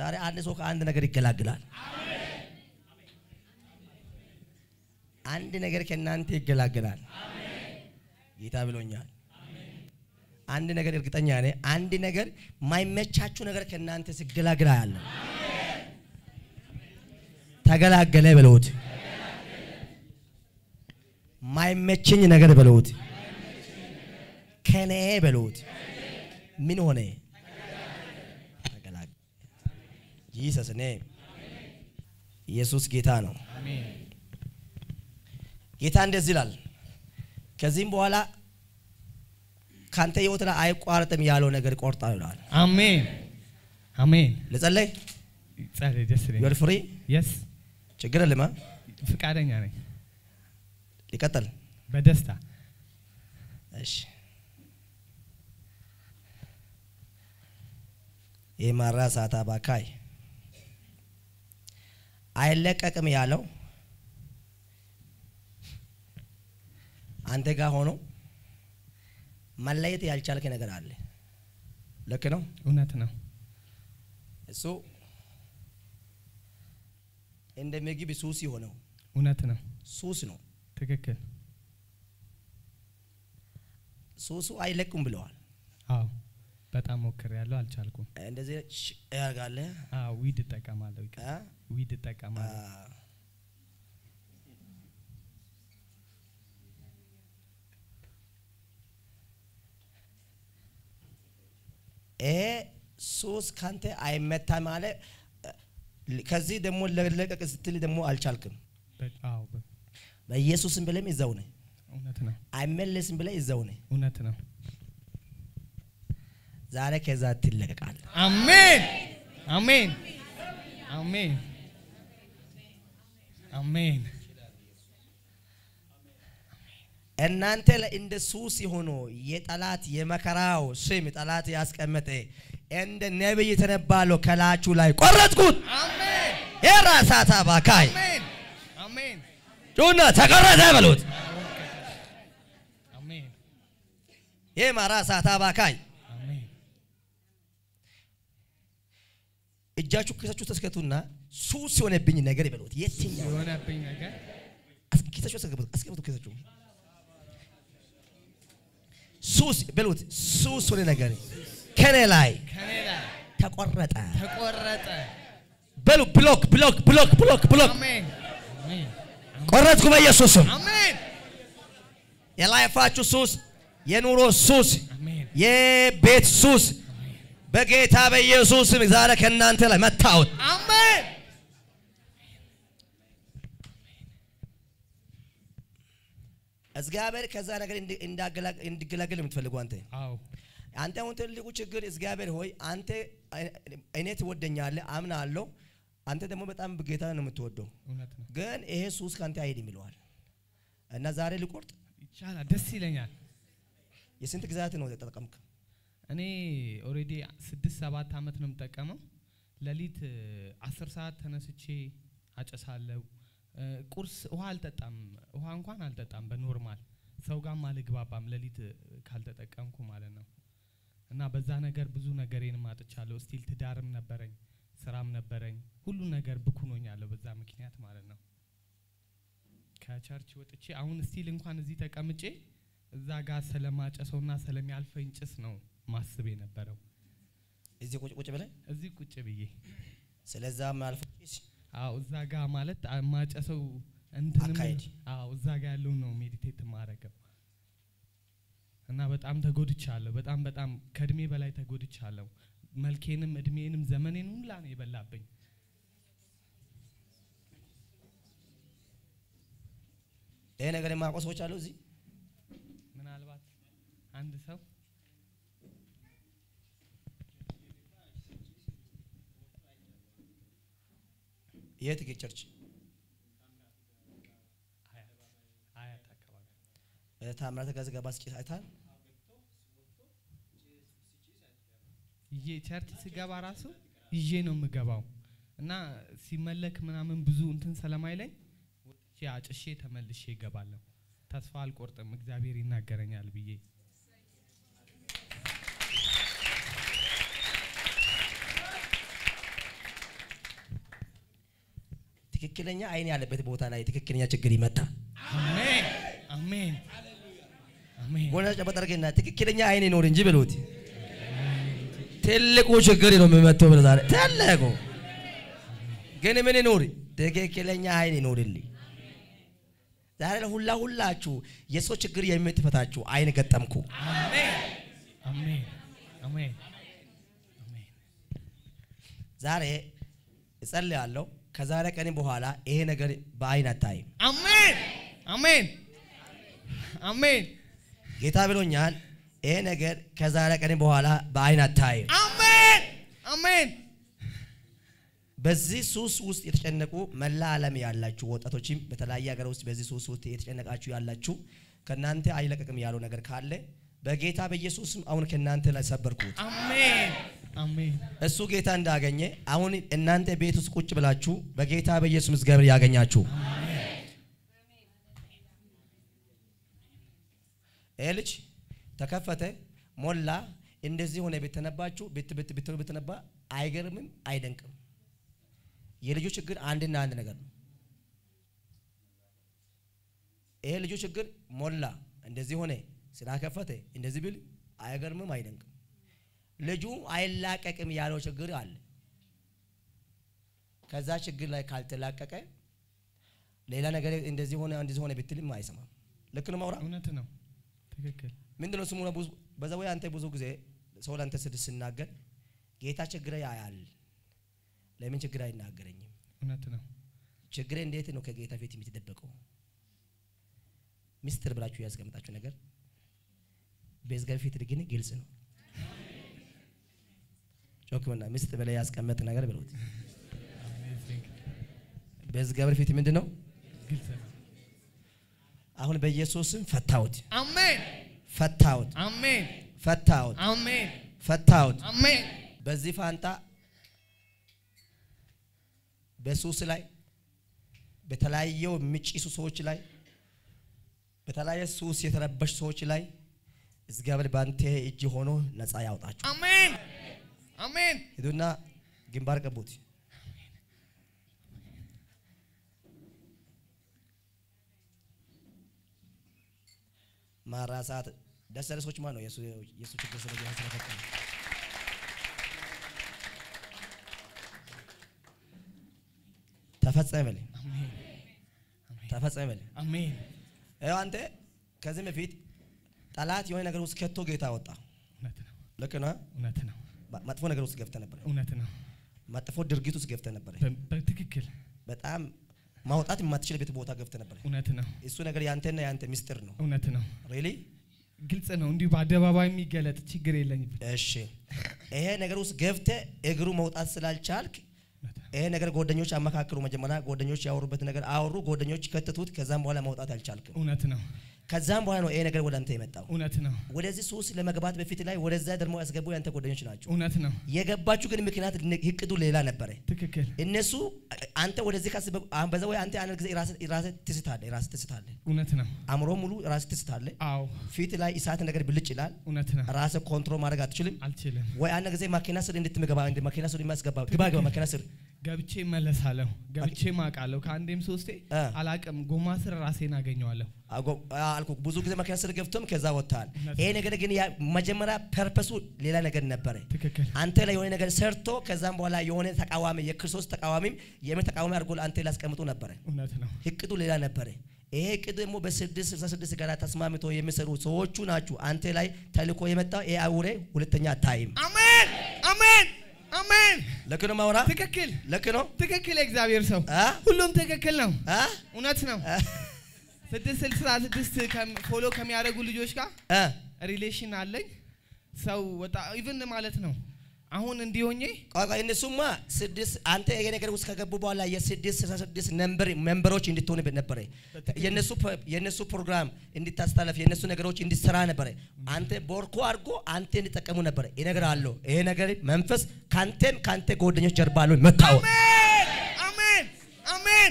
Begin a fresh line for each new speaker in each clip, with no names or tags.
ዛሬ አንድ ሰው ከአንድ ነገር ይገላግላል። አንድ ነገር ከእናንተ ይገላግላል። ጌታ ብሎኛል። አንድ ነገር እርግጠኛ ነኝ። አንድ ነገር ማይመቻችሁ ነገር ከእናንተ ሲገላግል ያለ ተገላገለ በለውት። ማይመችኝ ነገር በለውት፣ ከኔ በለውት። ምን ሆነ? ተገላገለ። ጂሰስ ኔም ኢየሱስ ጌታ ነው።
አሜን
ጌታ እንደዚህ ይላል፣ ከዚህም በኋላ ካንተ ህይወት ላይ አይቋረጥም ያለው ነገር ቆርጣ ይላል።
አሜን አሜን።
ልጸለይ
ጸልይ፣ ደስ
ዩር
ይለኛል።
ፍሪ
የስ
ችግር የለም። አ?
ፍቃደኛ ነኝ
ሊቀጥል
በደስታ
እሺ። የማራ ሳታ ባካይ አይለቀቅም ያለው አንተ ጋር ሆኖ መለየት ያልቻልክ ነገር አለ። ልክ ነው።
እውነት ነው።
እሱ እንደ ምግብ ሱስ የሆነው
እውነት ነው።
ሱስ ነው።
ትክክል።
ሱሱ አይለቁም ብለዋል።
አዎ በጣም ሞክር ያለው አልቻልኩም።
እንደዚህ ሽ- ያደርጋለህ
አዎ ዊድ እጠቀማለሁ። ይቅር፣
አ?
ዊድ እጠቀማለሁ።
አ- ይሄ ሱስ ካንተ አይመታ ማለት ከዚህ ደግሞ ለለቀቅ ስትል ደግሞ አልቻልክም።
በ- አዎ በ-
በኢየሱስም ብለም ይዘው ነህ፣
እውነት ነው።
አይመለስም ብለህ ይዘው ነህ።
እውነት ነው።
ዛሬ ከዛ ትለቀቃለህ።
አሜን አሜን አሜን አሜን።
እናንተ ላይ እንደ ሱስ የሆኖ የጠላት የመከራው ስም ጠላት ያስቀመጠ እንደ ነቢይ የተነባለው ከላችሁ ላይ ቆረጥኩት።
አሜን
የራሳታ ባካይ
አሜን አሜን
ጩና ተቆረጠ በሉት።
አሜን
የማራ ሳታ ባካይ
አሜን
እጃችሁ ኪሳችሁ ተስከቱና ሱስ የሆነብኝ ነገር ይበሉት። የትኛው
የሆነብኝ ነገር
አስ- ኪሳችሁ አስገቡት፣ አስገቡት ኪሳችሁ ሱስ በሉት። ሱስ ሆነ ነገር ከኔ ላይ
ከኔ ላይ
ተቆረጠ
ተቆረጠ።
በሉ። ብሎክ ብሎክ ብሎክ ብሎክ ብሎክ
አሜን አሜን
ቆረጥኩ በኢየሱስ ስም።
አሜን
የላይፋችሁ ሱስ፣ የኑሮ ሱስ፣
አሜን
የቤት ሱስ በጌታ በኢየሱስ ስም ዛሬ ከእናንተ ላይ መታወት።
አሜን
እግዚአብሔር ከዛ ነገር እንዲ- እንዳገላ- እንዲገላገል የምትፈልጉ አንተ
አዎ
አንተ አሁን ትልቁ ችግር እግዚአብሔር ሆይ አንተ እኔ ትወደኛለህ አምናለሁ። አንተ ደግሞ በጣም ጌታ ነው የምትወደው፣
እውነት ነው።
ግን ይሄ ሱስ ከአንተ አይሄድም ይለዋል እና ዛሬ ልቆርጥ።
ይቻላል። ደስ ይለኛል።
የስንት ግዛት ነው የተጠቀምክ?
እኔ ኦልሬዲ ስድስት ሰባት ዓመት ነው የምጠቀመው። ሌሊት እ, አስር ሰዓት ተነስቼ አጨሳለሁ። እ, ቁርስ ውሃ አልጠጣም፣ ውሃ እንኳን አልጠጣም በኖርማል ሰው ጋርም አልግባባም ሌሊት እ, ካልተጠቀምኩ ማለት ነው። እና በዛ ነገር ብዙ ነገሬንም አጥቻለሁ። ስቲል ትዳርም ነበረኝ፣ ስራም ነበረኝ፣ ሁሉ ነገር ብኩኖኛለሁ በዛ ምክንያት ማለት ነው። ከቸርች ወጥቼ አሁን ስቲል እንኳን እዚህ ተቀምጬ እዛ ጋር ስለማጨሰውና ስለሚያልፈኝ ጭስ ነው ማስብ የነበረው
እዚህ ቁጭ ቁጭ ብለህ
እዚህ ቁጭ ብዬ
ስለዛ ማልፎ
አዎ እዛ ጋር ማለት አ- ማጨሰው እንትንም
አካሄድ።
አዎ እዛ ጋር ያለውን ነው ሜዲቴት ማረገው እና በጣም ተጎድቻለሁ። በጣም በጣም ከእድሜ በላይ ተጎድቻለሁ። መልኬንም እድሜንም ዘመኔን ሁላ ነው የበላብኝ።
ይሄ ነገር የማያውቁ ሰዎች አሉ እዚህ
ምናልባት አንድ ሰው
የት ቸርች
አያት አያት አካባቢ
ታምራት ጋር ገባ ስጭት አይታል
ይዤ ቸርች ስገባ ራሱ ይዤ ነው የምገባው እና ሲመለክ ምናምን ብዙ እንትን ስለማይለኝ ወጥቼ አጭሼ ተመልሼ እገባለሁ። ተስፋ አልቆርጥም እግዚአብሔር ይናገረኛል ብዬ
ትክክለኛ አይን ያለበት ቦታ ላይ ትክክለኛ ችግር ይመጣ።
አሜን አሜን አሜን
ጎና ጨበጠርገና ትክክለኛ አይን ይኖር እንጂ ብሎት ትልቁ ችግር ነው የሚመጣው ብለህ ዛሬ ትልቁ ግን ምን ይኖር ትክክለኛ አይን ይኖርልኝ። ዛሬ ለሁላ ሁላችሁ የሰው ችግር የምትፈታችሁ አይን ገጠምኩ።
አሜን አሜን አሜን
ዛሬ እጸልያለሁ። ከዛሬ ቀን በኋላ ይሄ ነገር በአይን አታይም።
አሜን አሜን አሜን
ጌታ ብሎኛል። ይሄ ነገር ከዛሬ ቀን በኋላ በአይን አታይም።
አሜን አሜን
በዚህ ሱስ ውስጥ የተጨነቁ መላ ዓለም ያላችሁ ወጣቶችም በተለያየ ሀገር ውስጥ በዚህ ሱስ ውስጥ የተጨነቃችሁ ያላችሁ ከእናንተ አይለቀቅም ያለው ነገር ካለ በጌታ በኢየሱስም አሁን ከእናንተ ላይ ሰበርኩት።
አሜን አሜን
እሱ ጌታ እንዳገኘ አሁን እናንተ ቤት ውስጥ ቁጭ ብላችሁ በጌታ በኢየሱስ እግዚአብሔር ያገኛችሁ። ይህ ልጅ ተከፈተ፣ ሞላ፣ እንደዚህ ሆነ ብትነባችሁ ብት ብት ብት ብትነባ አይገርምም፣ አይደንቅም። የልጁ ችግር አንድና አንድ ነገር ነው። ይሄ ልጁ ችግር ሞላ፣ እንደዚህ ሆነ፣ ስራ ከፈተ፣ እንደዚህ ብል አይገርምም፣ አይደንቅም። ልጁ አይላቀቅም ያለው ችግር አለ። ከዛ ችግር ላይ ካልተላቀቀ ሌላ ነገር እንደዚህ ሆነ እንደዚህ ሆነ ብትልም አይሰማም። ልክ ነው ማውራ
እውነት ነው ትክክል
ምንድን ነው ስሙ ነው ብዙ በዛ ወይ አንተ ብዙ ጊዜ ሰው ለአንተ ስድስት ስናገር ጌታ ችግሬ ያያል፣ ለምን ችግር አይናገረኝም?
እውነት ነው
ችግሬ እንዴት ነው ከጌታ ፊት የምትደበቀው? ሚስጥር ብላችሁ ያስቀምጣችሁ ነገር በእግዚአብሔር ፊት ግን ግልጽ ነው። ጮክምና ሚስጥር በላይ ያስቀመጥ ነገር ብሎት
አሜዚንግ
በእግዚአብሔር ፊት ምንድን ነው?
ግልጽ ነው
አሁን በኢየሱስም ፈታሁት፣
አሜን
ፈታሁት፣
አሜን
ፈታሁት፣
አሜን
ፈታሁት።
አሜን
በዚህ ፋንታ በሱስ ላይ በተለያየው የሚጭሱ ሰዎች ላይ በተለያየ ሱስ የተረበሽ ሰዎች ላይ እግዚአብሔር ባንተ እጅ ሆኖ ነፃ ያውጣችሁ።
አሜን አሜን
ሂዱና ግንባር ቀቡት። ማራሳት ደስ ያለ ሰዎች ማን ነው? የሱ የሱ ችግር ስለ ጌታ ስለፈቀደ ተፈጸመ በለኝ፣
አሜን
ተፈጸመ በለኝ።
አሜን
ይኸው አንተ ከዚህ በፊት ጠላት የሆነ ነገር ውስጥ ከቶ ጌታ ወጣ።
እውነት ነው
ልክ ነው።
እውነት ነው
መጥፎ ነገር ውስጥ ገብተ ነበር።
እውነት ነው
መጥፎ ድርጊት ውስጥ ገብተ ነበር።
በ- በትክክል
በጣም ማውጣት የማትችልበት ቦታ ገብተ ነበር።
እውነት ነው
እሱ ነገር ያንተና ያንተ ሚስጥር ነው።
እውነት ነው
ሪሊ
ግልጽ ነው እንዲሁ በአደባባይ የሚገለጥ ችግር የለኝም
እሺ። ይሄ ነገር ውስጥ ገብተ እግሩ መውጣት ስላልቻልክ
እውነት ነው
ይሄ ነገር ጓደኞች አመካክሩ። መጀመሪያ ጓደኞች ያወሩበት ነገር አወሩ፣ ጓደኞች ከተቱት። ከዛም በኋላ መውጣት አልቻልክም።
እውነት ነው
ከዛም በኋላ ነው ይሄ ነገር ወደ አንተ የመጣው።
እውነት ነው
ወደዚህ ሱስ ለመግባት በፊት ላይ ወደዛ ደግሞ ያስገቡ ያንተ ጓደኞች ናቸው።
እውነት ነው
የገባችሁ ግን ምክንያት እቅዱ ሌላ ነበረ።
ትክክል
እነሱ አንተ ወደዚህ ካስበ አሁን በዛ ወይ አንተ አንድ ጊዜ ራስህ ራስህ ትስታለህ፣ ራስህ ትስታለህ፣
እውነት ነው
አእምሮ ሙሉ ራስህ ትስታለህ።
አዎ
ፊት ላይ እሳት ነገር ብልጭ ይላል።
እውነት ነው
ራስህ ኮንትሮል ማድረግ አትችልም።
አልችልም
ወይ አንድ ጊዜ ማኪና ስር እንድትምገባ እንደ ማኪና ስር የሚያስገባ ግባ ግባ ማኪና ስር
ገብቼ እመለሳለሁ ገብቼ ማውቃለሁ ከአንዴም ሶስቴ
እ።
አላቅም ጎማ ስር ራሴን አገኘዋለሁ
አጎ- አልኩ ብዙ ጊዜ ማኪና ስር ገብቶም ከዛ ወጥተሃል።
እውነት
ይሄ ነገር ግን ያ- መጀመሪያ ፐርፐሱ ሌላ ነገር ነበረ።
ትክክል
አንተ ላይ የሆነ ነገር ሰርቶ ከዛም በኋላ የሆነ ተቃዋሚ የክርስቶስ ተቃዋሚም የምን ተቃዋሚ አድርጎ አንተ ላይ ያስቀምጡ ነበረ።
እውነት ነው
እቅዱ ሌላ ነበረ። ይሄ እቅድ ደግሞ በስድስት ስልሳ ስድስት ጋር ተስማምቶ የሚሰሩ ሰዎቹ ናችሁ። አንተ ላይ ተልኮ የመጣው ይሄ አውሬ ሁለተኛ አታይም።
አሜን አሜን አሜን
ልክ ነው ማውራ
ትክክል
ልክ ነው
ትክክል የእግዚአብሔር ሰው
አ?
ሁሉም ትክክል ነው
አ?
እውነት ነው
አ?
ስድስት ስልሳ ስድስት ከም- ፎሎ ከሚያደርጉ ልጆች ጋር
አ?
ሪሌሽን አለኝ ሰው ወጣ ኢቭን ማለት ነው አሁን እንዲሆኜ
ቆይ ቆይ እነሱማ ስድስት አንተ ይሄ ነገር ውስጥ ከገቡ በኋላ የስድስት ስልሳ ስድስት ነምበር ሜምበሮች እንድትሆን ነበረ። የነሱ ፕ- የነሱ ፕሮግራም እንድታስተላልፍ የነሱ ነገሮች እንዲሰራ ነበረ። አንተ ቦርኮ አድርጎ አንተ እንዲጠቀሙ ነበረ። ይሄ ነገር አለው። ይሄ ነገር መንፈስ ካንተም ካንተ ጓደኞች ጀርባ አለው መታወቅ
አሜን አሜን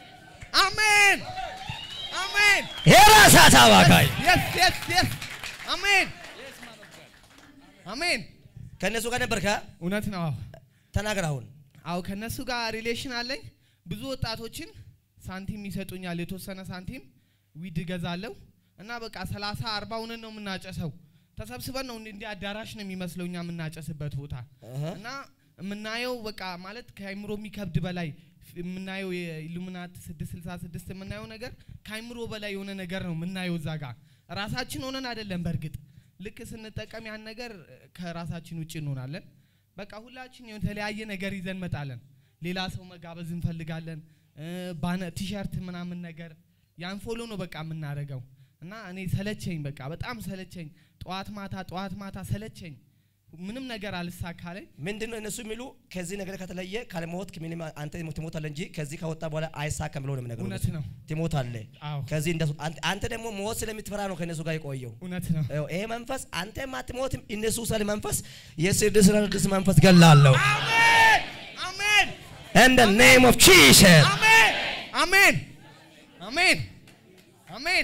አሜን አሜን
የራሳት አባካይ
የስ የስ የስ አሜን አሜን
ከእነሱ ጋር ነበርካ?
እውነት ነው አዎ
ተናገር አሁን።
አዎ ከነሱ ጋር ሪሌሽን አለኝ ብዙ ወጣቶችን ሳንቲም ይሰጡኛል፣ የተወሰነ ሳንቲም ዊድ እገዛለሁ እና በቃ ሰላሳ አርባ ሆነን ነው የምናጨሰው። ተሰብስበን ነው እንዲ- እንዲህ አዳራሽ ነው የሚመስለው እኛ የምናጨስበት ቦታ
እህ።
እና የምናየው በቃ ማለት ከአይምሮ የሚከብድ በላይ ፍ- የምናየው የኢሉሚናት 666 የምናየው ነገር ከአይምሮ በላይ የሆነ ነገር ነው የምናየው እዛ ጋር ራሳችን ሆነን አይደለም። በእርግጥ ልክ ስንጠቀም ያን ነገር እ፣ ከራሳችን ውጭ እንሆናለን። በቃ ሁላችን የተለያየ ነገር ይዘን መጣለን። ሌላ ሰው መጋበዝ እንፈልጋለን። እ፣ ባነ ቲሸርት ምናምን ነገር ያን ፎሎ ነው በቃ የምናደርገው እና እኔ ሰለቸኝ፣ በቃ በጣም ሰለቸኝ። ጠዋት ማታ ጠዋት ማታ ሰለቸኝ። ምንም ነገር አልሳካለኝ።
ምንድን ነው እነሱ የሚሉ ከዚህ ነገር ከተለየ ካልሞት ምንም አንተ ትሞታለህ እንጂ ከዚህ ከወጣ በኋላ አይሳካም ብሎ ነው የሚነግሩህ።
እውነት ነው።
ትሞታለህ።
አዎ
ከዚህ እንደሱ አንተ- አንተ ደግሞ ሞት ስለምትፈራ ነው ከእነሱ ጋር የቆየው።
እውነት ነው።
ይኸው ይሄ መንፈስ አንተም አትሞትም። እነሱ ሰል መንፈስ የስድስት ስድስት መንፈስ ገላለሁ
አሜን አሜን
in the name of Jesus
አሜን አሜን አሜን አሜን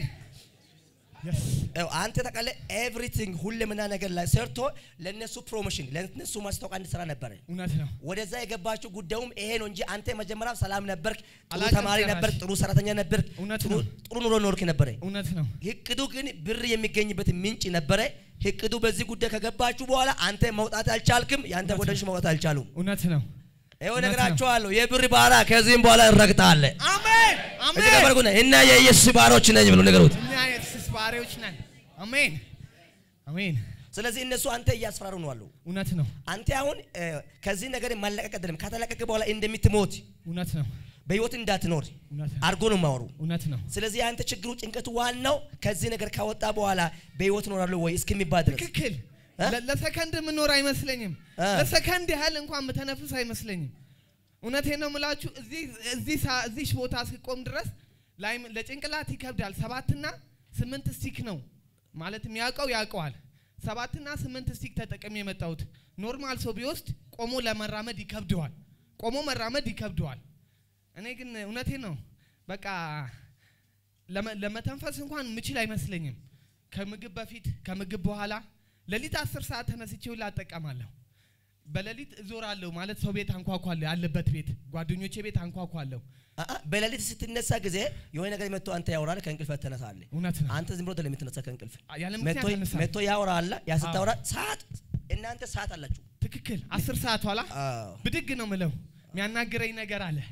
Yes.
ይኸው አንተ ታውቃለህ ኤቭሪቲንግ ሁሉምና ነገር ላይ ሰርቶ ለነሱ ፕሮሞሽን ለነሱ ማስታወቂያ እንድሰራ ነበረ።
እውነት ነው።
ወደዛ የገባችው ጉዳዩም ይሄ ነው እንጂ አንተ መጀመሪያ ሰላም ነበርክ፣ ጥሩ
አላውቅም
ተማሪ
ጭራሽ።
ነበርክ፣ ጥሩ ሰራተኛ ነበርክ፣
እውነት
ጥሩ
ነው።
ጥሩ ኑሮ ኖርክ ነበረ።
እውነት ነው።
እቅዱ ግን ብር የሚገኝበት ምንጭ ነበረ። እቅዱ በዚህ ጉዳይ ከገባችሁ በኋላ አንተ መውጣት አልቻልክም፣ የአንተ
እውነት
ጓደኞች መውጣት አልቻሉም።
እውነት ነው።
ይኸው
እውነት ነው።
እነግራችኋለሁ፣ የብር ባራ ከዚህም በኋላ እንረግጣለን።
አሜን
እዚህ ነበርኩና እና የኢየሱስ ባሮች ነኝ ብሎ ነገሩት።
እኛ የሱስ ባሪያዎች ነን። አሜን አሜን።
ስለዚህ እነሱ አንተ እያስፈራሩ ነው አሉ።
እውነት ነው።
አንተ አሁን እ፣ ከዚህ ነገር ማለቀቅ አይደለም። ከተለቀቀ በኋላ እንደምትሞት
እውነት ነው።
በህይወት እንዳትኖር
እውነት ነው።
አድርጎ ነው ማወሩ።
እውነት ነው።
ስለዚህ አንተ ችግሩ ጭንቀቱ ዋናው ከዚህ ነገር ካወጣ በኋላ በህይወት እኖራለሁ ወይ እስከሚባል ድረስ
ትክክል።
እ?
ለ- ለሰከንድ የምኖር አይመስለኝም።
እ።
ለሰከንድ ያህል እንኳን የምተነፍስ አይመስለኝም። እውነቴን ነው የምላችሁ። እዚህ እዚህ ሳ- እዚህ ቦታ እስክቆም ድረስ ላይ ለጭንቅላት ይከብዳል። ሰባትና ስምንት ስቲክ ነው ማለት የሚያውቀው ያውቀዋል። ሰባትና ስምንት ስቲክ ተጠቅሜ የመጣሁት ኖርማል ሰው ቢወስድ ቆሞ ለመራመድ ይከብደዋል። ቆሞ መራመድ ይከብደዋል። እኔ ግን እውነቴን ነው በቃ ለመ- ለመተንፈስ እንኳን ምችል አይመስለኝም። ከምግብ በፊት ከምግብ በኋላ ሌሊት አስር ሰዓት ተነስቼ ሁላ እጠቀማለሁ። በሌሊት እዞራለሁ ማለት ሰው ቤት አንኳኳለሁ፣ ያለበት ቤት ጓደኞቼ ቤት አንኳኳለሁ።
አአ፣ በሌሊት ስትነሳ ጊዜ የሆነ ነገር መጥቶ አንተ ያወራል፣ ከእንቅልፍ ትነሳለህ።
እውነት ነው።
አንተ ዝም ብሎ አይደለም የምትነሳ ከእንቅልፍ
ያለ
መጥቶ
ምክንያት እነሳለሁ።
መጥቶ ያወራል። ያ ስታወራ ሰዓት እናንተ ሰዓት አላችሁ።
ትክክል። አስር ሰዓት ኋላ
አዎ
ብድግ ነው ምለው። የሚያናግረኝ ነገር አለ።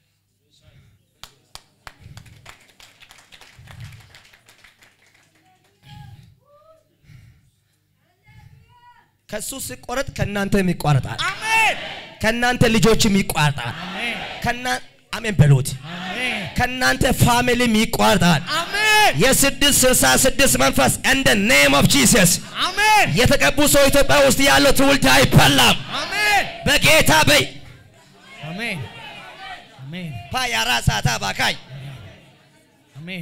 ከሱ ሲቆረጥ ከእናንተም ይቋረጣል፣
አሜን
ከእናንተ ልጆችም ይቋረጣል።
አሜን
ከና አሜን በሉት።
አሜን
ከእናንተ ፋሚሊም ይቋረጣል።
አሜን
የስድስት ስልሳ ስድስት መንፈስ እንደ ኔም ኦፍ ጂሰስ
አሜን
የተቀቡ ሰው ኢትዮጵያ ውስጥ ያለው ትውልድ አይበላም
አሜን
በጌታ በይ
አሜን አሜን
ፓያራ ሳታ ባካይ
አሜን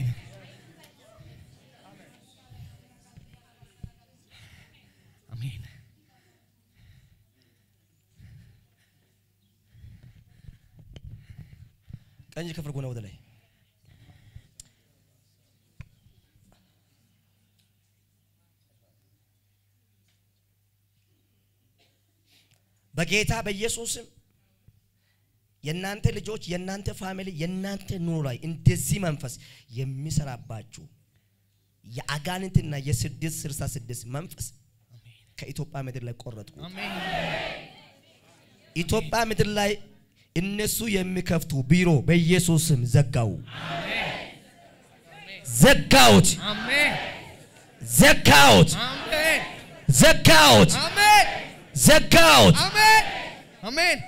አሜን
ቀኝ ክፍል ጎነ ወደ ላይ በጌታ በኢየሱስም የእናንተ ልጆች የእናንተ ፋሚሊ የእናንተ ኑሮ ላይ እንደዚህ መንፈስ የሚሰራባችሁ የአጋንንትና የስድስት ስልሳ ስድስት መንፈስ ከኢትዮጵያ ምድር ላይ ቆረጥኩ።
አሜን
ኢትዮጵያ ምድር ላይ እነሱ የሚከፍቱ ቢሮ በኢየሱስ ስም ዘጋው፣ ዘጋውት፣
አሜን
ዘጋውት፣
አሜን
ዘጋውት፣
አሜን
ዘጋውት።
አሜን አሜን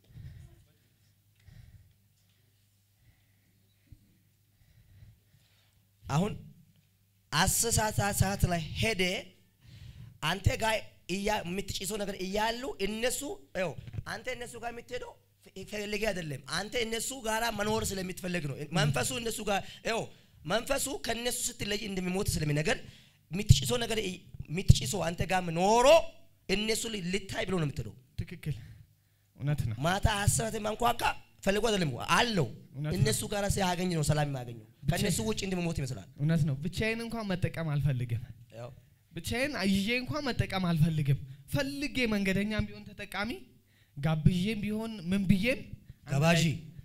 አሁን አስር ሰዓት ሰዓት ላይ ሄደ አንተ ጋር እያ የምትጭሰው ነገር እያሉ እነሱ ይኸው አንተ እነሱ ጋር የምትሄደው ፈልጌ አይደለም። አንተ እነሱ ጋራ መኖር ስለምትፈልግ ነው። መንፈሱ እነሱ ጋር ይኸው መንፈሱ ከነሱ ስትለይ እንደሚሞት ስለሚነገር የምትጭሰው ነገር የምትጭሰው አንተ ጋር ኖሮ እነሱ ልታይ ብሎ ነው የምትሄደው።
ትክክል እውነት ነው
ማታ አስራት ማንኳካ ፈልጎ አይደለም አለው።
እውነት ነው።
እነሱ ጋር ሲያገኝ ነው ሰላም የሚያገኘው። ከእነሱ ውጭ እንደሚሞት ይመስላል።
እውነት ነው ብቻዬን እንኳን መጠቀም አልፈልግም
ያው
ብቻዬን ይዤ እንኳን መጠቀም አልፈልግም ፈልጌ መንገደኛም ቢሆን ተጠቃሚ ጋብዤም ቢሆን ምን ብዬም አንድ
ጋባዢ።
ላይ-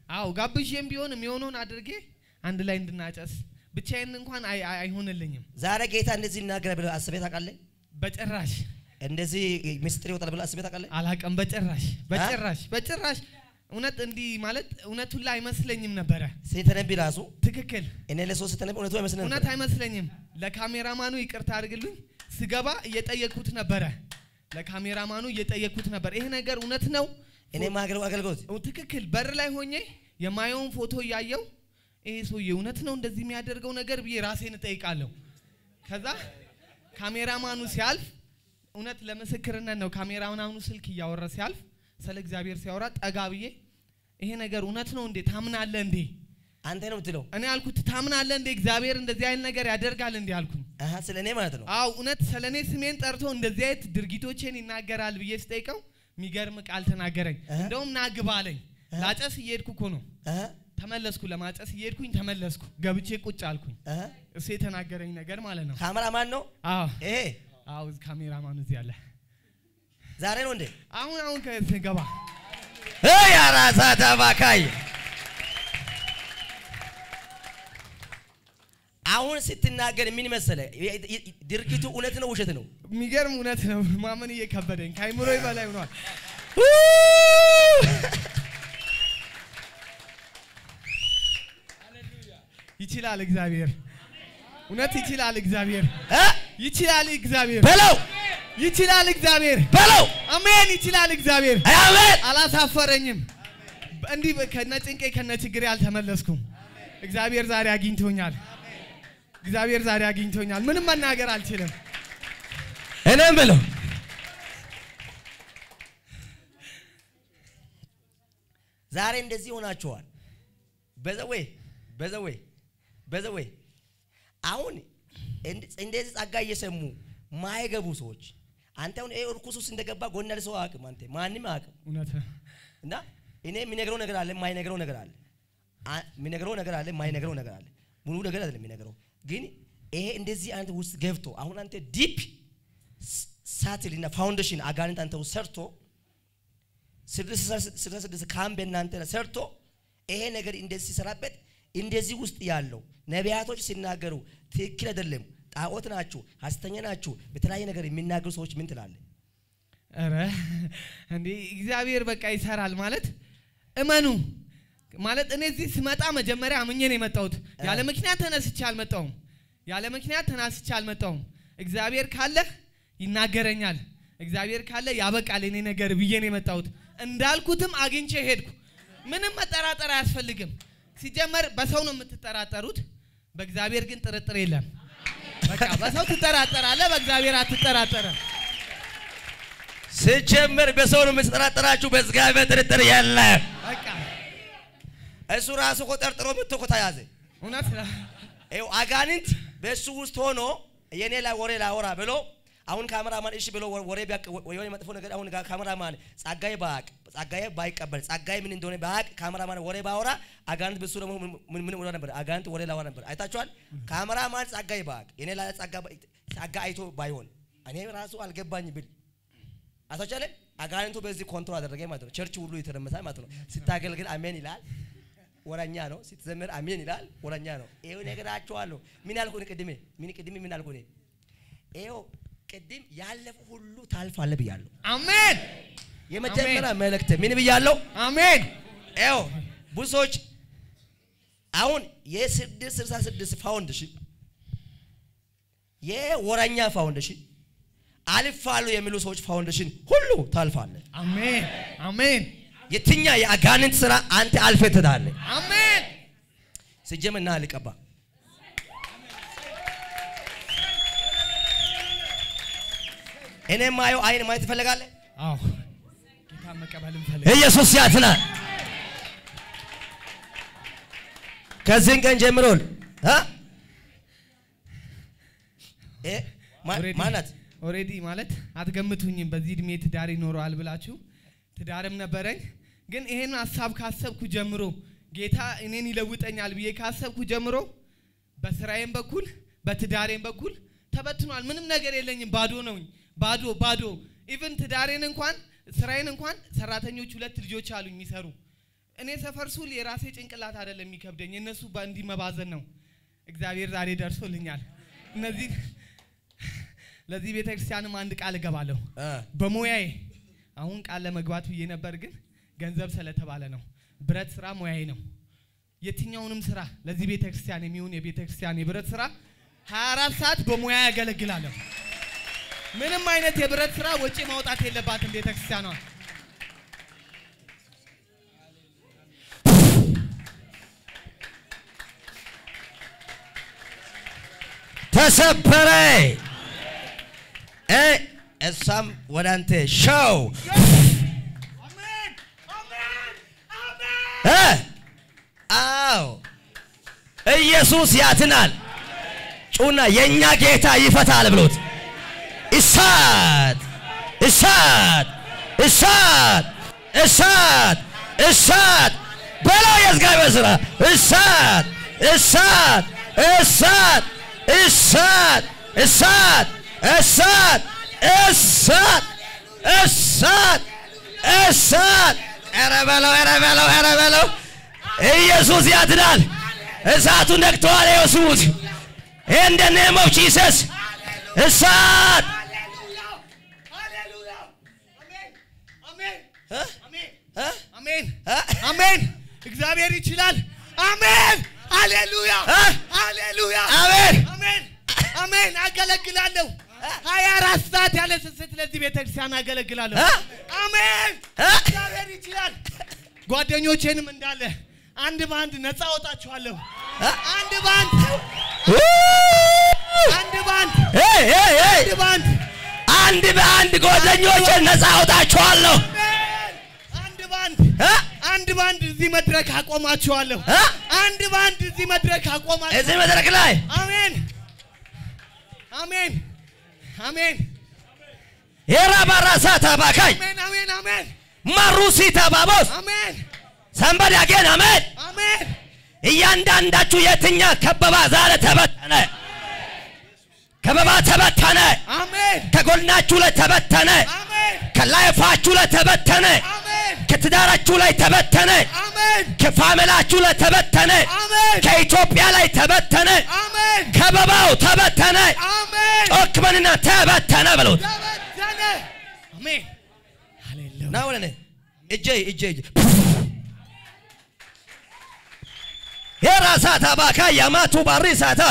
አዎ ጋብዤም ቢሆን የሚሆነውን አድርጌ አንድ ላይ እንድናጨስ ብቻዬን እንኳን አይ- አይ- አይሆንልኝም
ዛሬ ጌታ እንደዚህ ይናገራል ብለህ አስበህ ታውቃለህ?
በጭራሽ
እንደዚህ ምስጢር ይወጣል ብለህ አስበህ ታውቃለህ?
አላቀም በጭራሽ በጭራሽ በጭራሽ እውነት እንዲህ ማለት እውነቱን ላይ አይመስለኝም ነበረ
ስትነቢ ራሱ
ትክክል
እኔ ለሰው ስትነቢ እውነቱ አይመስልም
እውነት አይመስለኝም ለካሜራማኑ ይቅርታ አድርግልኝ ስገባ እየጠየቅኩት ነበረ ለካሜራማኑ እየጠየቅኩት ነበር ይሄ ነገር እውነት ነው
እኔ ማገለው አገልግሎት
ኦ፣ ትክክል በር ላይ ሆኜ የማየውን ፎቶ እያየው ይሄ ሰውዬ እውነት ነው እንደዚህ የሚያደርገው ነገር ብዬ ራሴን እጠይቃለሁ ከዛ ካሜራማኑ ሲያልፍ እውነት ለምስክርነት ነው ካሜራማኑ ስልክ እያወራ ሲያልፍ ስለ እግዚአብሔር ሲያወራ ጠጋ ብዬ ይሄ ነገር እውነት ነው እንዴ ታምናለህ እንዴ
አንተ ነው የምትለው።
እኔ አልኩት ታምናለህ እንዴ እግዚአብሔር እንደዚህ አይነት ነገር ያደርጋል እንዴ አልኩኝ
አሀ ስለ እኔ ማለት ነው።
አው እውነት ስለ እኔ ስሜን ጠርቶ እንደዚህ አይነት ድርጊቶቼን ይናገራል ብዬ ስጠይቀው የሚገርም ቃል ተናገረኝ
እህ።
እንደውም ናግባ አለኝ
እህ።
ላጨስ እየሄድኩ እኮ ነው
አሀ
ተመለስኩ ለማጨስ እየሄድኩኝ ተመለስኩ ገብቼ ቁጭ አልኩኝ
አሀ
እሱ የተናገረኝ ነገር ማለት ነው
ካሜራ ማን ነው
አዎ
ይሄ?
አዎ ካሜራማኑ እዚህ አለ
ዛሬ ነው እንዴ?
አሁን አሁን ከገባ
እይ አራሳ ተባካይ አሁን ስትናገር ምን መሰለ ድርጊቱ እውነት ነው ውሸት ነው?
የሚገርም እውነት ነው ማመን እየከበደኝ ከአይምሮ በላይ ሆኗል ይችላል እግዚአብሔር እውነት ይችላል እግዚአብሔር
እ?
ይችላል እግዚአብሔር
በለው
ይችላል እግዚአብሔር
በለው
አሜን ይችላል እግዚአብሔር
አሜን።
አላሳፈረኝም እንዲህ ከነ ጭንቄ ከነ ችግሬ አልተመለስኩም እግዚአብሔር ዛሬ አግኝቶኛል እግዚአብሔር ዛሬ አግኝቶኛል ምንም መናገር አልችልም
እኔም በለው ዛሬ እንደዚህ ሆናችኋል። በዘዌ በዘዌ በዘዌ አሁን እንድ- እንደዚህ ጸጋ እየሰሙ ማይገቡ ሰዎች አንተ አሁን ይሄ እርኩስ ውስጥ እንደገባ ጎን ያለ ሰው አያውቅም። አንተ ማንም አያውቅም።
እውነት ነው
እና እኔ የሚነግረው ነገር አለ፣ የማይነግረው ነገር አለ። አ- የሚነግረው ነገር አለ፣ የማይነግረው ነገር አለ። ሙሉ ነገር አይደለም የሚነግረው። ግን ይሄ እንደዚህ አንተ ውስጥ ገብቶ አሁን አንተ ዲፕ ሳትል እና ፋውንዴሽን አጋንንት አንተ ውስጥ ሰርቶ ስልሳ ስድስት ካምፕ እናንተ ላይ ሰርቶ ይሄ ነገር እንደዚህ ሲሰራበት እንደዚህ ውስጥ ያለው ነቢያቶች ሲናገሩ ትክክል አይደለም፣ ጣዖት ናችሁ፣ ሐሰተኛ ናችሁ፣ በተለያየ ነገር የሚናገሩ ሰዎች ምን ትላለህ?
ኧረ እንዴ እግዚአብሔር በቃ ይሰራል ማለት እመኑ ማለት እኔ እዚህ ስመጣ መጀመሪያ አምኜ ነው የመጣሁት ያለ ምክንያት ተነስቼ አልመጣሁም ያለ ምክንያት ተነስቼ አልመጣሁም እግዚአብሔር ካለ ይናገረኛል እግዚአብሔር ካለ ያበቃል እኔ ነገር ብዬ ነው የመጣሁት እንዳልኩትም አግኝቼ ሄድኩ ምንም መጠራጠር አያስፈልግም ሲጀመር በሰው ነው የምትጠራጠሩት በእግዚአብሔር ግን ጥርጥር የለም በቃ በሰው ትጠራጠራለህ በእግዚአብሔር አትጠራጠርም
ስጀምር በሰው ነው የምትጠራጠራችሁ፣ በእግዚአብሔር ጥርጥር የለም።
በቃ
እሱ ራሱ እኮ ጠርጥሮ መጥቶ እኮ ተያዘ።
እውነት ነው።
ይኸው አጋንንት በእሱ ውስጥ ሆኖ የኔ ላይ ወሬ ላወራ ብሎ አሁን ካሜራማን እሺ ብሎ ወሬ ቢያቅ የሆነ መጥፎ ነገር አሁን ጋ- ካሜራማን ጸጋዬ ባያቅ ጸጋዬ ባይቀበል ጸጋዬ ምን እንደሆነ ባያቅ ካሜራማን ወሬ ባወራ አጋንንት በሱ ደግሞ ምን- ምን ምን ወራ ነበር አጋንንት ወሬ ላወራ ነበር። አይታችኋል። ካሜራማን ጸጋዬ ባያቅ የኔ ላይ ጸጋ ባ- ጸጋ አይቶ ባይሆን እኔ ራሱ አልገባኝ ብል አታቻለ አጋንንቱ በዚህ ኮንትሮል አደረገ ማለት ነው። ቸርች ሁሉ የተረመሰ ማለት ነው። ስታገልግል አሜን ይላል ወረኛ ነው። ስትዘምር አሜን ይላል ወረኛ ነው። ይሄው ነገራቸዋለሁ። ምን ያልኩ እኔ ቅድሜ ምን ቅድሜ ምን ያልኩ እኔ ይሄው ቅድም ያለፉ ሁሉ ታልፋለህ ብያለሁ።
አሜን
የመጀመሪያ መልእክት ምን ብያለሁ?
አሜን።
ይኸው ብዙ ሰዎች አሁን የስድስት ስልሳ ስድስት ፋውንዴሽን የወረኛ ፋውንዴሽን አልፋሉ የሚሉ ሰዎች ፋውንዴሽን ሁሉ ታልፋለህ።
አሜን አሜን
የትኛ የአጋንንት ስራ አንተ አልፈህ ትሄዳለህ።
አሜን።
ስጀምር ና ልቀባ እኔ ማየው አይን ማየት ትፈልጋለህ?
አዎ ጌታ መቀበል እንፈልግ።
ኢየሱስ ያትናል። ከዚህን ቀን ጀምሮ እ እ ማ-
Already-
ማናት
ኦልሬዲ ማለት አትገምቱኝም። በዚህ እድሜ ትዳር ይኖረዋል ብላችሁ ትዳርም ነበረኝ። ግን ይሄን ሀሳብ ካሰብኩ ጀምሮ ጌታ እኔን ይለውጠኛል ብዬ ካሰብኩ ጀምሮ በስራዬም በኩል በትዳሬም በኩል ተበትኗል። ምንም ነገር የለኝም። ባዶ ነውኝ። ባዶ ባዶ። ኢቭን ትዳሬን እንኳን ስራዬን እንኳን ሰራተኞች ሁለት ልጆች አሉኝ የሚሰሩ እኔ ሰፈር ሱል የራሴ ጭንቅላት አይደለም የሚከብደኝ የእነሱ በእንዲህ መባዘን ነው። እግዚአብሔር ዛሬ ደርሶልኛል። እነዚህ ለዚህ ቤተ ክርስቲያንም አንድ ቃል እገባለሁ
እ
በሙያዬ አሁን ቃል ለመግባት ብዬ ነበር፣ ግን ገንዘብ ስለተባለ ነው። ብረት ስራ ሙያዬ ነው። የትኛውንም ስራ ለዚህ ቤተ ክርስቲያን የሚሆን የቤተ ክርስቲያን የብረት ስራ 24 ሰዓት በሙያ ያገለግላለሁ። ምንም አይነት የብረት ስራ ወጪ ማውጣት የለባትም ቤተ ክርስቲያኗ።
ተሰበረ። እ እሷም ወደ አንተ ሸው እ አዎ ኢየሱስ ያትናል። ጩና የእኛ ጌታ ይፈታል ብሎት እሳት እሳት እሳት እሳት እሳት በለው የእግዚአብሔር ስራ እሳት እሳት እሳት እሳት እሳት እሳት እሳት እሳት እሳት ኧረ በለው ኧረ በለው ኧረ በለው ኢየሱስ ያድናል። እሳቱ ነቅተዋል። ኢየሱስ in the name of Jesus እሳት እ? እ?
አሜን
እ?
አሜን። እግዚአብሔር ይችላል። አሜን ሃሌሉያ
እ?
ሃሌሉያ
አሜን
አሜን አሜን። አገለግላለሁ ሀያ አራት ሰዓት ያለ ስስት ለዚህ ቤተክርስቲያን አገለግላለሁ።
እ?
አሜን
እ?
እግዚአብሔር ይችላል። ጓደኞቼንም እንዳለ አንድ በአንድ ነፃ አወጣችኋለሁ።
እ?
አንድ በአንድ
ኡ!
አንድ በአንድ
ሄይ ሄይ ሄይ
አንድ በአንድ
አንድ በአንድ ጓደኞችን ነፃ አውጣችኋለሁ።
አሜን። አንድ በአንድ
እ?
አንድ በአንድ እዚህ መድረክ አቆማችኋለሁ።
እ?
አንድ በአንድ እዚህ መድረክ አቆማችኋለሁ።
እዚህ መድረክ ላይ
አሜን አሜን አሜን
የራባራሳ ታባካኝ
አሜን አሜን አሜን
ማሩሲ ታባቦስ
አሜን
ሰንበድ ያጌን አሜን።
አሜን
እያንዳንዳችሁ የትኛ ከበባ ዛሬ ተበተነ። ከበባ ተበተነ።
አሜን
ከጎናችሁ ላይ ተበተነ።
አሜን
ከላይፋችሁ ላይ ተበተነ።
አሜን
ከትዳራችሁ ላይ ተበተነ።
አሜን
ከፋሚላችሁ ላይ ተበተነ።
አሜን
ከኢትዮጵያ ላይ ተበተነ።
አሜን
ከበባው ተበተነ።
አሜን
ጮክ በልና ተበተነ በሉት።
ተበተነ አሜን ሃሌሉያ
ና ወደ እኔ እጄ እጄ እጄ የራሳታ ባካ ያማቱ ባሪ ሳታ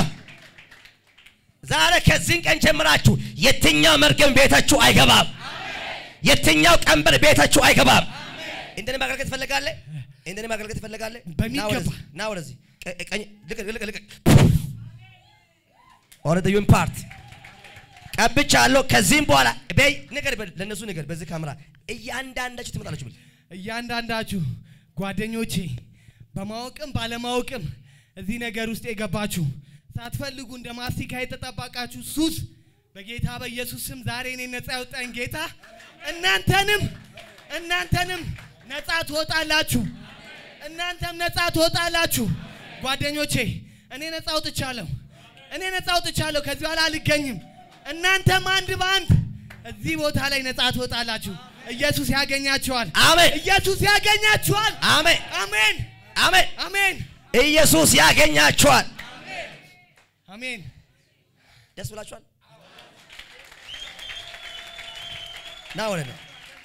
ዛሬ ከዚህን ቀን ጀምራችሁ የትኛው መርገም ቤታችሁ አይገባም። የትኛው ቀንበር ቤታችሁ አይገባም። እንደኔ ማገልገል ትፈልጋለህ? እንደኔ ማገልገል ትፈልጋለህ?
በሚገባ።
ና ወደዚህ፣ ና ወደዚህ ቀ- ቀኝ ልቅ ልቅ ልቅ ኦር ዩን ፓርት ቀብቻለሁ። ከዚህም በኋላ በይ ንገር፣ በል- ለእነሱ ንገር። በዚህ ካሜራ እያንዳንዳችሁ ትመጣላችሁ ብል
እያንዳንዳችሁ ጓደኞቼ በማወቅም ባለማወቅም እዚህ ነገር ውስጥ የገባችሁ ሳትፈልጉ እንደ ማስቲካ የተጠባቃችሁ ሱስ በጌታ በኢየሱስ ስም ዛሬ እኔ ነፃ ያወጣኝ ጌታ እናንተንም እናንተንም ነፃ ትወጣላችሁ። እናንተም ነፃ ትወጣላችሁ። ጓደኞቼ እኔ ነፃ አውጥቻለሁ። እኔ ነፃ አውጥቻለሁ። ከዚህ በኋላ አልገኝም። እናንተም አንድ በአንድ እዚህ ቦታ ላይ ነፃ ትወጣላችሁ። ኢየሱስ ያገኛችኋል።
አሜን፣
ኢየሱስ ያገኛችኋል።
አሜን፣
አሜን
አሜን።
አሜን
ኢየሱስ ያገኛችኋል።
አሜን።
ደስ ብላችኋል? ና ወደ ነው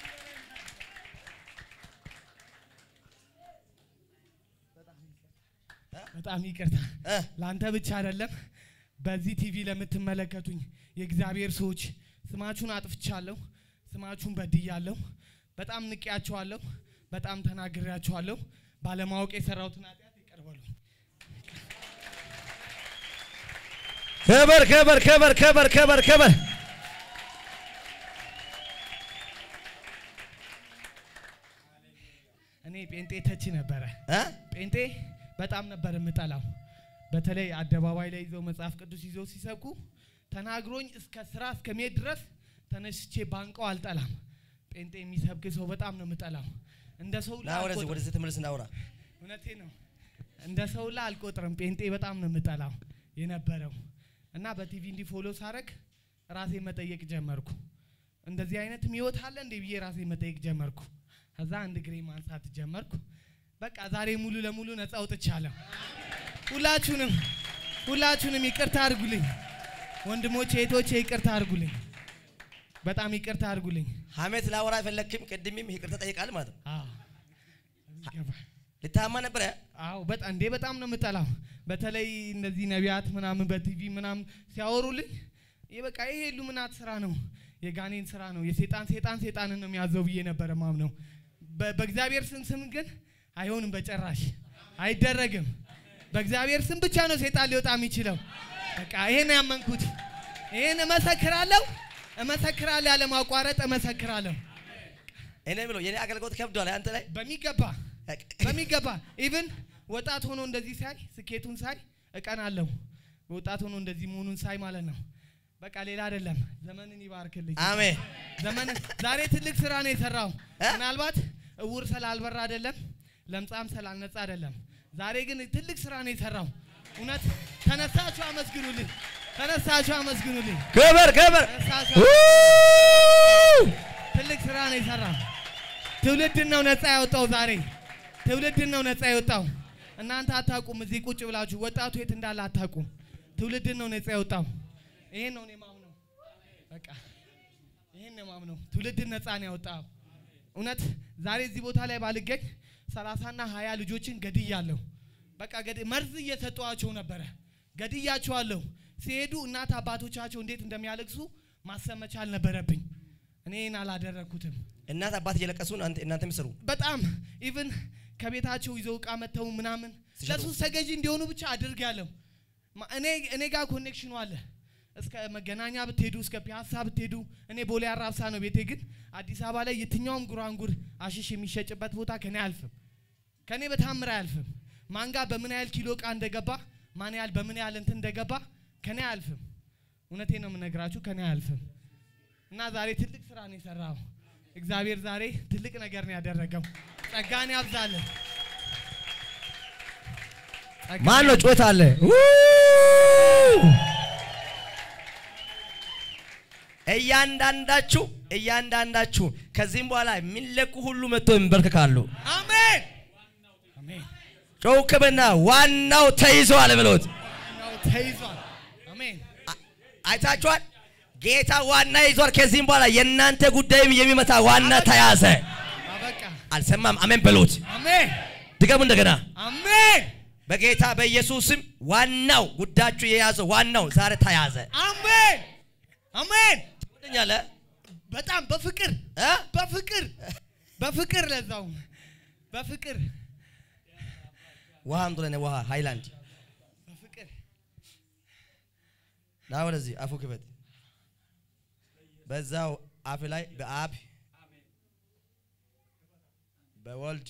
በጣም ይቅርታ
እ
ለአንተ ብቻ አይደለም፣ በዚህ ቲቪ ለምትመለከቱኝ የእግዚአብሔር ሰዎች ስማችሁን አጥፍቻለሁ፣ ስማችሁን በድያለሁ፣ በጣም ንቄያችኋለሁ፣ በጣም ተናግሬያችኋለሁ። ባለማወቅ የሰራሁትን ኃጢአት ይቅር በሉኝ።
ክብር ክብር ክብር ክብር ክብር ክብር
እኔ ጴንጤ ተች ነበረ።
እ
ጴንጤ በጣም ነበር የምጠላው። በተለይ አደባባይ ላይ ይዘው መጽሐፍ ቅዱስ ይዘው ሲሰብኩ ተናግሮኝ እስከ ስራ እስከሚሄድ ድረስ ተነስቼ ባንቀው አልጠላም። ጴንጤ የሚሰብክ ሰው በጣም ነው የምጠላው። እንደ ሰው
ና ወደዚህ ወደዚህ ተመለስ እናውራ።
እውነቴ ነው። እንደ ሰው ላ አልቆጥርም። ጴንጤ በጣም ነው የምጠላው የነበረው እና በቲቪ እንዲህ ፎሎ ሳረግ ራሴ መጠየቅ ጀመርኩ። እንደዚህ አይነት ህይወት አለ እንዴ ብዬ ራሴ መጠየቅ ጀመርኩ። ከዛ አንድ እግሬ ማንሳት ጀመርኩ። በቃ ዛሬ ሙሉ ለሙሉ ነፃ አውጥቻለሁ። ሁላችሁንም ሁላችሁንም ይቅርታ አድርጉልኝ ወንድሞቼ፣ እህቶቼ ይቅርታ አድርጉልኝ። በጣም ይቅርታ አድርጉልኝ።
ሀሜት ላወራ አይፈለግክም። ቅድምም ይቅርታ ጠይቃል ማለት ነው።
አዎ ይገባል።
ልታማ ነበረ
አዎ በጣም እንዴ በጣም ነው የምጠላው። በተለይ እነዚህ ነቢያት ምናምን በቲቪ ምናምን ሲያወሩልኝ ይህ በቃ ይሄ ሉምናት ስራ ነው፣ የጋኔን ስራ ነው፣ የሴጣን ሴጣን ሴጣንን ነው የሚያዘው ብዬ ነበረ ማምነው። በ- በእግዚአብሔር ስም ስም ግን አይሆንም፣ በጭራሽ አይደረግም። በእግዚአብሔር ስም ብቻ ነው ሴጣን ሊወጣ የሚችለው። በቃ ይሄን ነው ያመንኩት። ይሄን እመሰክራለሁ፣ እመሰክራለሁ፣ ያለ ማቋረጥ እመሰክራለሁ
እኔ ብሎ የኔ አገልግሎት ከብዷል አንተ ላይ
በሚገባ በሚገባ ኢቭን ወጣት ሆኖ እንደዚህ ሳይ ስኬቱን ሳይ እቀናለሁ። ወጣት ሆኖ እንደዚህ መሆኑን ሳይ ማለት ነው። በቃ ሌላ አይደለም። ዘመንን ይባርክልኝ።
አሜን
ዘመን ዛሬ ትልቅ ስራ ነው የሰራው።
እ?
ምናልባት እውር ስላልበራ አይደለም፣ ለምጻም ስላልነጻ አይደለም። ዛሬ ግን ትልቅ ስራ ነው የሰራው። እውነት ተነሳችሁ አመስግኑልኝ። ተነሳችሁ አመስግኑልኝ።
ክብር ክብር
ተነሳችሁ ትልቅ ስራ ነው የሰራው። ትውልድን ነው ነፃ ያወጣው። ዛሬ ትውልድን ነው ነፃ ያወጣው። እናንተ አታውቁም። እዚህ ቁጭ ብላችሁ ወጣቱ የት እንዳለ አታውቁም። ትውልድን ነው ነፃ ያወጣው። ይሄን ነው እኔ ማምነው። በቃ ይሄን ነው ማምነው። ትውልድን ነፃ ነው ያወጣው። እውነት ዛሬ እዚህ ቦታ ላይ ባልገኝ ሰላሳና ሀያ ልጆችን ገድያለሁ። በቃ ገድ መርዝ እየሰጠዋቸው ነበረ። ገድያቸዋለሁ። ሲሄዱ እናት አባቶቻቸው እንዴት እንደሚያለቅሱ ማሰብ መቻል ነበረብኝ። እኔን አላደረግኩትም።
እናት አባት እየለቀሱ ነው አንተ እናንተ ምስሩ
በጣም ኢቭን ከቤታቸው ይዘው እቃ መተው ምናምን
ሲሸጡ።
ለሱስ ተገዢ እንዲሆኑ ብቻ አድርጋለሁ። ማ- እኔ እኔ ጋር ኮኔክሽኑ አለ። እስከ መገናኛ ብትሄዱ እስከ ፒያሳ ብትሄዱ እኔ ቦሌ አራብሳ ነው ቤቴ። ግን አዲስ አበባ ላይ የትኛውም ጉራንጉር አሽሽ የሚሸጭበት ቦታ ከኔ አያልፍም። ከኔ በታምር አያልፍም። ማን ጋር በምን ያህል ኪሎ እቃ እንደገባ ማን ያህል በምን ያህል እንትን እንደገባ ከኔ አያልፍም። እውነቴ ነው የምነግራችሁ ከኔ አያልፍም። እና ዛሬ ትልቅ ስራ ነው የሰራው። እግዚአብሔር ዛሬ ትልቅ ነገር ነው ያደረገው። ጸጋን ያብዛልን። ጸጋን
ማን ነው ጮት አለ እያንዳንዳችሁ እያንዳንዳችሁ ከዚህም በኋላ የሚለቁ ሁሉ መጥቶ ይንበርከካሉ።
አሜን አሜን።
ጮክብና ዋናው ተይዘዋል ብሎት
ዋናው ተይዟል። አሜን
አ- አይታችኋል። ጌታ ዋና ይዟል። ከዚህም በኋላ የእናንተ ጉዳይም የሚመታ ዋና ተያዘ።
አበቃ።
አልሰማም። አሜን በሉት።
አሜን
ድገሙ እንደገና።
አሜን
በጌታ በኢየሱስም ዋናው ጉዳችሁ የያዘው ዋናው ዛሬ ተያዘ።
አሜን አሜን።
ትወደኛለህ
በጣም በፍቅር
እ?
በፍቅር በፍቅር ለዛው በፍቅር
ውሃ አምጡ ለእኔ ውሃ ሃይላንድ
በፍቅር
ና ወደዚህ አፉ ክፈት። በዛው አፍ ላይ በአብ በወልድ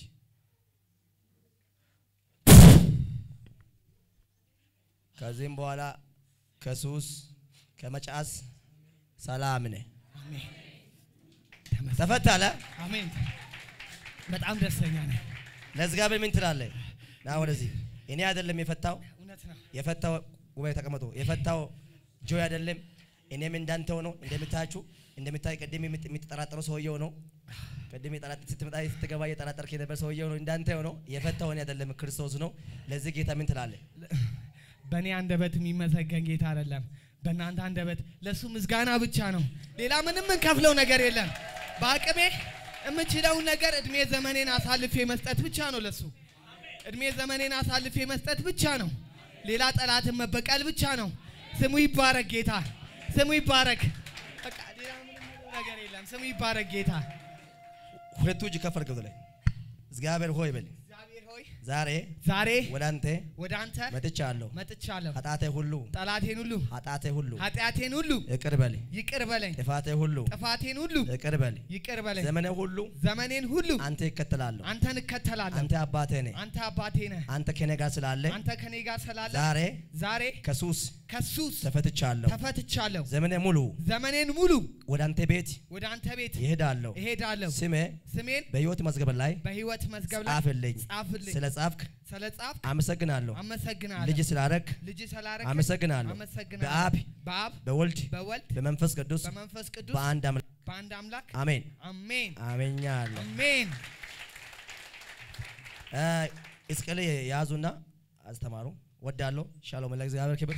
ከዚህም በኋላ ከሱስ ከመጫስ ሰላም ነህ።
አሜን
ተፈታለ።
አሜን። በጣም ደስተኛ ነኝ።
ለእግዚአብሔር ምን ትላለህ? ና ወደዚህ። እኔ አይደለም የፈታው
እውነት ነው።
የፈታው ጉባኤ ተቀመጡ። የፈታው ጆይ አይደለም። እኔም እንዳንተው ነው። እንደምታያችሁ እንደምታይ ቅድም የምት- የምትጠራጠረው ሰውየው ነው። ቅድም የጠራጥ- ስትመጣ ስትገባ እየጠራጠርክ የነበር ሰውየው ነው። እንዳንተው ነው። የፈታው እኔ አይደለም ክርስቶስ ነው። ለዚህ ጌታ ምን ትላለህ?
በእኔ አንደበት የሚመሰገን ጌታ አይደለም፣ በእናንተ አንደበት ለእሱ ምስጋና ብቻ ነው። ሌላ ምንም እንከፍለው ነገር የለም። በአቅሜ የምችለውን ነገር እድሜ ዘመኔን አሳልፌ መስጠት ብቻ ነው ለሱ እድሜ ዘመኔን አሳልፌ መስጠት ብቻ ነው። ሌላ ጠላትን መበቀል ብቻ ነው። ስሙ ይባረክ ጌታ፣ ስሙ ይባረክ። በቃ ሌላ ምንም ምንም ነገር የለም። ስሙ ይባረክ ጌታ።
ሁለቱ እጅ ከፍ አድርገው ላይ እግዚአብሔር ሆይ በል
እግዚአብሔር ሆይ
ዛሬ
ዛሬ
ወደ አንተ
ወደ አንተ
መጥቻለሁ።
መጥቻለሁ።
ኃጢአቴ ሁሉ
ጠላቴን ሁሉ
ኃጢአቴ ሁሉ
ኃጢአቴን ሁሉ
ይቅር በል።
ይቅር በለኝ።
ጥፋቴ ሁሉ
ጥፋቴን ሁሉ
ይቅር በል።
ይቅር በለኝ።
ዘመኔ ሁሉ
ዘመኔን ሁሉ
አንተ ይከተላለሁ።
አንተን እከተላለሁ።
አንተ አባቴ ነህ።
አንተ አባቴ ነህ።
አንተ ከኔ ጋር ስላለ
አንተ ከኔ ጋር ስላለ
ዛሬ
ዛሬ
ከሱስ
ከሱስ
ተፈትቻለሁ።
ተፈትቻለሁ።
ዘመኔ ሙሉ
ዘመኔን ሙሉ
ወደ አንተ ቤት
ወደ አንተ ቤት
ይሄዳለሁ።
እሄዳለሁ።
ስሜ
ስሜን
በሕይወት መዝገብ ላይ
በሕይወት መዝገብ ላይ
ጻፍልኝ።
ጻፍልኝ።
ስለ ጻፍክ
ስለ ጻፍ
አመሰግናለሁ።
አመሰግናለሁ።
ልጅ ስላረግ
ልጅ ስላረክ
አመሰግናለሁ።
አመሰግናለሁ።
በአብ
በአብ
በወልድ
በወልድ
በመንፈስ ቅዱስ
በመንፈስ ቅዱስ
በአንድ አምላክ
በአንድ አምላክ
አሜን
አሜን
አሜኛለሁ።
አሜን።
እስቅል ያዙና አስተማሩ። ወዳለሁ ሻሎም ለእግዚአብሔር ክብር።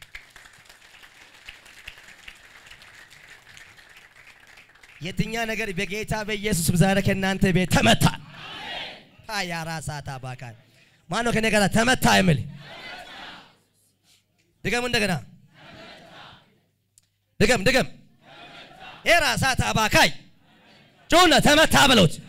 የትኛ ነገር በጌታ በኢየሱስ ዛሬ ከእናንተ ቤት ተመታ። ያራሳታ ባካል ማነው ከኔ ጋር ተመታ የሚል ድገሙ። እንደገና ድገም ድገም። የራሳታ ባካይ ጩና ተመታ በሉት።